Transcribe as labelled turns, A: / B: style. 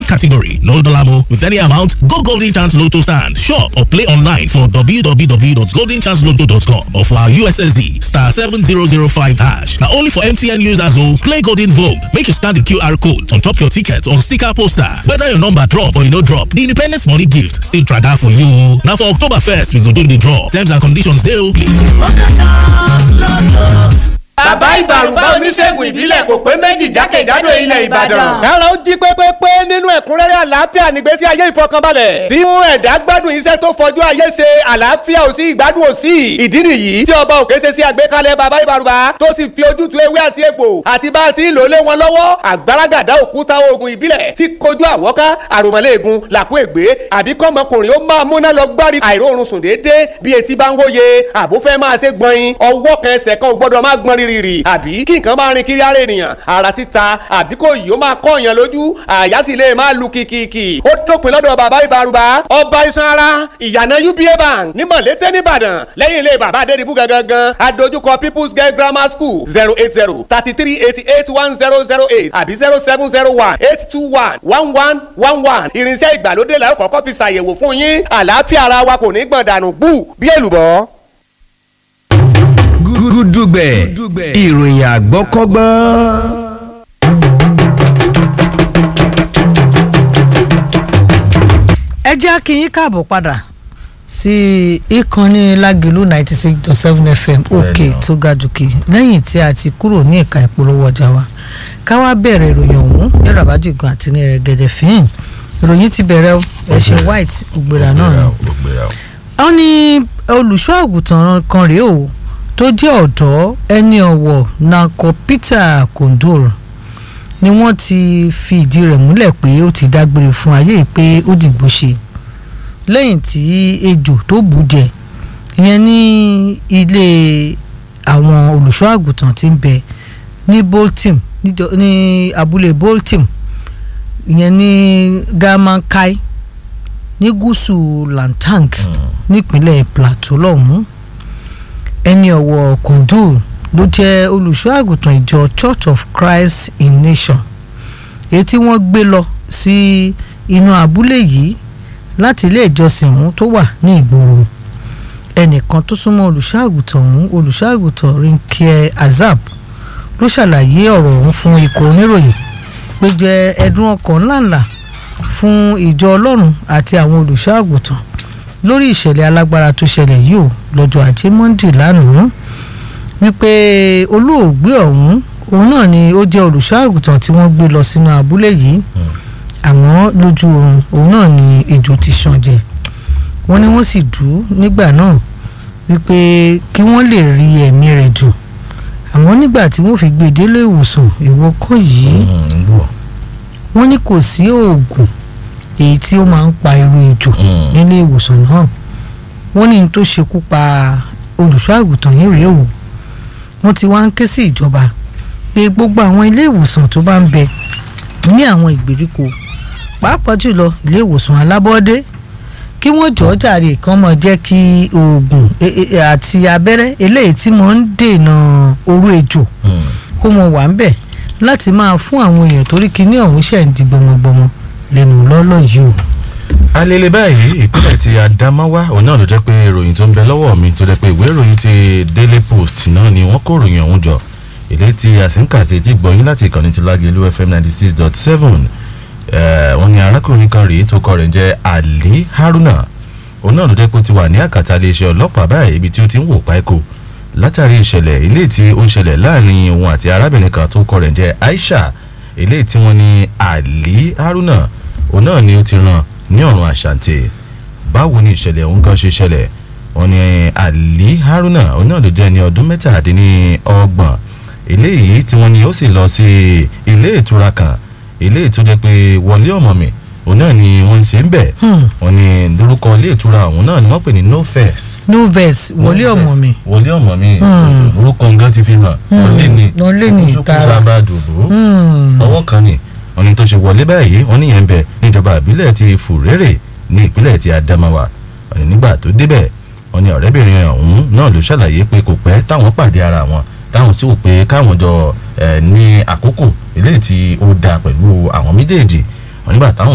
A: category. No dollar with any amount. Go Golden Chance Lotto stand, shop or play online for www.goldenchancelotto.com or for our USSD star 7005 hash. Now only for MTN users who play Golden Vogue. Make you scan the QR code on top your ticket or sticker poster. Whether your number drop or you no drop, the Independence Money Gift still try that for you. Now for October 1st, we go do the draw. Terms and conditions dey okay.
B: bàbá ìbàrùbá oníṣègùn ìbílẹ̀ kò pé méjì jákèjádò ilẹ̀ ìbàdàn.
C: kára ó jí pépépé nínú ẹ̀kúnrẹ́rẹ́ àlàáfíà nígbésí ayé ìfọkànbalẹ̀. tí mú ẹ̀dá gbádùn iṣẹ́ tó fọjú ayé ṣe àlàáfíà ò sí ìgbádùn ò sí. ìdí nìyí tí ọba òkè ṣe sí àgbékalẹ̀ bàbá ìbàrùbá tó sì fi ojútùú ewé àti egbò àti bá a ti ń lò lé wọn lọ́wọ́ àgbàràgàdà òkúta oògùn ìbílẹ̀ tí kojú àwọ́ká àròmọ́lẹ́ẹ̀gùn làkú ègbé àbí kọ́mọkùnrin ó máa múná lọ gbárí àìróorun sùn déédéé bí etí bá ń hóye àbúfẹ́ máa ṣe gbọ̀nyin ọwọ́ kan ẹsẹ̀ kan ò gbọ́dọ̀ má gbọ́n rírì àbí kí nǹkan máa rin kiri ara ènìyàn ara títa àbí kò yìí ó máa kọ́ èèyàn lójú àyà sì lè máa lu kìkìkì ó dópin lọ́dọ̀ bàbá ìbárùbá ọba iṣan ara ìyànà uba bank ní mọ̀lété nìbàdàn lẹ́yìn ilé bàbá adédìbú gangan adójúkọ people's girl grammar school zero eight zero thirty three eighty eight one zero zero eight àbí zero seven zero one eight two one one one one one irinṣẹ́ ìgbàlódé la ó kọ́kọ́ fi ṣàyẹ̀wò fún yín àlàáfíà ara wa kò ní gbọ̀n dànù bú bí èlùbọ́
D: gúdúgbẹ̀ ìròyìn àgbọ́kọ́gbọ́n.
E: ẹ jẹ́ kí yín káàbọ̀ padà sí ìkànnì lágìlú ninety six dot seven fm òkè tó ga jùkì lẹ́yìn tí a ti kúrò ní ẹ̀ka ìpolówó ọjà wa ká wá bẹ̀rẹ̀ ìròyìn ọ̀hún ní rabajigan àti ní rẹ̀gẹ̀dẹ̀ fíìn ìròyìn ti bẹ̀rẹ̀ ẹ̀ṣẹ̀ white ògbèrà náà wọ́n ní olùṣọ́ àgùntàn kan rèé o tó jẹ́ ọ̀dọ́ ẹni ọ̀wọ̀ nanko peter kondor ni wọ́n ti fi ìdí rẹ̀ múlẹ̀ pé ó ti dágbére fún ayé pé ó dìgbò ṣe lẹ́yìn tí ejò tó bù jẹ ìyẹn ní ilé àwọn olùṣọ́ àgùntàn tí ń bẹ ní bolton ní abúlé bolton ìyẹn ní gamankai ní gúúsù lantang nípínlẹ̀ plateau lọ́hùn-ún ẹni ọ̀wọ̀ kùndùn ló jẹ́ olùṣọ́ àgùntàn ìjọ church of christ in nation èyí tí wọ́n gbé lọ sí inú abúlé yìí láti ilé ìjọsìn ọ̀hún tó wà ní ìgboro ẹnìkan tó súnmọ́ olùṣọ́ àgùntàn ọ̀hún olùṣọ́ àgùntàn rinke azab ló ṣàlàyé ọ̀rọ̀ ọ̀hún fún ikọ̀ oníròyìn pé jẹ́ ẹ̀dùn ọkàn ńláńlá fún ìjọ ọlọ́run àti àwọn olùṣọ́ àgùntàn lórí ìṣẹ̀lẹ̀ alágbára tó ṣẹlẹ̀ yìí ó lọ́jọ́ ajé monde lánàá wípé olóògbé ọ̀hún òun náà ni ó jẹ́ olùṣọ́ àgùntàn tí wọ́n gbé lọ sínú abúlé yìí àmọ́ lójú oorun òun náà ni ejò ti ṣàn jẹ wọ́n ní wọ́n sì dù ú nígbà náà wípé kí wọ́n lè rí ẹ̀mí rẹ̀ dù àmọ́ nígbà tí wọ́n fi gbé délé ìwòsàn ìwọ́kọ̀ yìí wọ́n ní kò sí oògùn èyí tí ó máa ń pa irú ejò nílé ìwòsàn náà wọ́n ní tó ṣekú pa olùṣọ́ àgùntàn yìí rèé o wọ́n ti wá ń ké sí ìjọba pé gbogbo àwọn ilé ìwòsàn tó bá ń bẹ ní àwọn ìgbèríko pàápàá jùlọ ilé ìwòsàn alábọ́dé kí wọ́n jọ̀ọ́ jàre kán mọ̀ jẹ́ kí oògùn àti abẹ́rẹ́ eléyìí tí mo ń dènà orú ejò kó mọ wà ń bẹ̀ láti máa fún àwọn èèyàn torí kíní ọ̀hún ṣẹ̀ ń di gbọmọgbọmọ lẹ́nu lọ́lọ́ yìí o.
F: alele báyìí ìpínlẹ̀ ti Adamawa òun náà ló jẹ́ pé ìròyìn tó ń bẹ lọ́wọ́ mi tó jẹ́ pé ìwé ìròyìn ti Daily Post náà ni wọ́n kó ìròyìn ọ̀hún jọ èlé tí àsìǹkà sí ti gbọ̀yìn láti ìkànnì ti Lágelú FM ninety six dot seven wọ́n ní arákùnrin kan rèé tó kọ rẹ̀ jẹ́ Ali Haruna òun náà ló jẹ́ pé ó ti wà ní àkàtà iléeṣẹ́ ọlọ́pàá báyìí ibi tí ó ti ń wò páíkò látàrí ìṣẹ̀lẹ̀ ilé tí ó ń ṣẹlẹ̀ láàrin òun àti arábìnrin kan tó kọ rẹ̀ jẹ́ Aisha ilé tí wọ́n ní Ali Haruna òun náà ni ó ti ràn ní ọ̀run àṣàǹtẹ̀ báwo ni ìṣẹ̀lẹ̀ òun kan ṣe ṣẹlẹ̀ wọ́n ní Ali Haruna òun náà ló jẹ́ ní ọdún mẹ́tàdínlọ́gbọ̀n eléyìí tí wọ́n ní ó sì lọ sí ilé ìtura kan ilé tó jẹ́ pé wọlé ọmọ mi òun náà ni wọ́n ń ṣe ń bẹ̀ wọ́n ní lórúkọ ilé ìtura òun náà ni wọ́n pè ní noves.
E: noves wọlé ọmọ mi.
F: wọlé ọmọ mi orúkọ nǹkan ti fi hàn wọlé ni
E: wọlé ni
F: tààrà sábà dùbò ọwọ́ kan ni wọ́n ní tó ṣe wọlé báyìí wọ́n níyẹn ń bẹ níjọba ìbílẹ̀ ti Fùrẹ́rẹ̀ ní ìpínlẹ̀ ti Adamawa wọ́n ní nígbà tó débẹ̀ wọ́n ní ọ̀rẹ́bìnrin ọ̀hún náà ló ṣàlàyé pé kò pẹ́ táwọn pàdé ara wọn táwọn sì wò pé káwọn jọ ní àkókò eléyìí tí ó dáa pẹ̀lú àwọn méjèèjì wọ́n nígbà táwọn